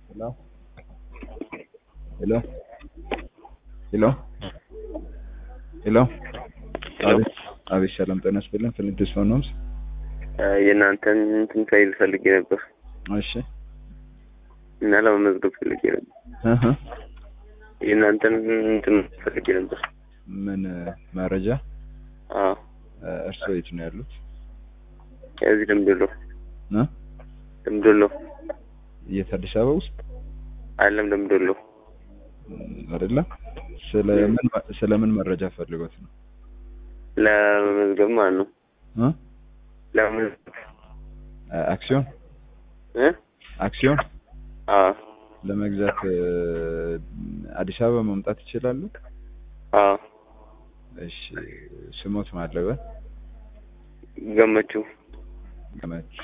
Hello? Hello? ሄሎ ሄሎ አቤት አቤት ሰላም ጤና ይስጥልን ፍልንትስ ሆን ሆምስ የእናንተን እንትን ፋይል ፈልጌ ነበር እሺ እና ለመመዝገብ ፈልጌ ነበር። እህ የእናንተን እንትን ፈልጌ ነበር። ምን መረጃ አዎ እርስዎ የት ነው ያሉት እዚህ ደምዶሎ እ ደምዶሎ የት አዲስ አበባ ውስጥ አይደለም ደምዶሎ አይደለም ስለምን ስለምን መረጃ ፈልጎት ነው ለመመዝገብ ማለት ነው። እ ለመመዝገብ አክሲዮን እ አክሲዮን አዎ ለመግዛት እ አዲስ አበባ መምጣት ይችላሉ አዎ እሺ ስሞት ማለበ ገመችው ገመቹ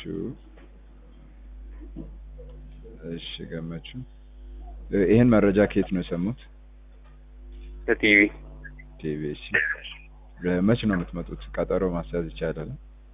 እሺ ገመቹ እ ይሄን መረጃ ከየት ነው የሰሙት ከቲቪ ቲቪሲ መቼ ነው የምትመጡት ቀጠሮ ማስያዝ ይቻላል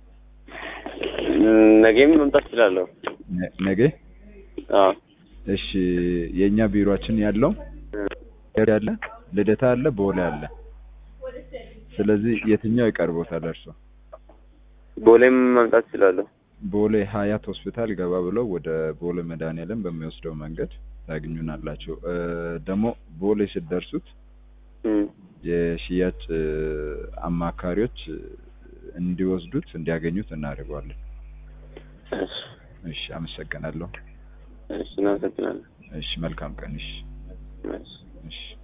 ነገም መምጣት እችላለሁ። ነ- ነገ አዎ እሺ የእኛ ቢሮአችን ያለው ያለ ልደታ አለ ቦሌ አለ ስለዚህ የትኛው ይቀርቦታል እርሶ ቦሌም መምጣት እችላለሁ። ቦሌ ሀያት ሆስፒታል ገባ ብለው ወደ ቦሌ መድኃኒዓለም በሚወስደው መንገድ ታገኙናላችሁ እ ደግሞ ቦሌ ስትደርሱት እም፣ የሽያጭ እ አማካሪዎች እ እንዲወስዱት እንዲያገኙት እናደርገዋለን እሺ እሺ አመሰግናለሁ እሺ እናመሰግናለን። እሺ መልካም ቀን እሺ እሺ እሺ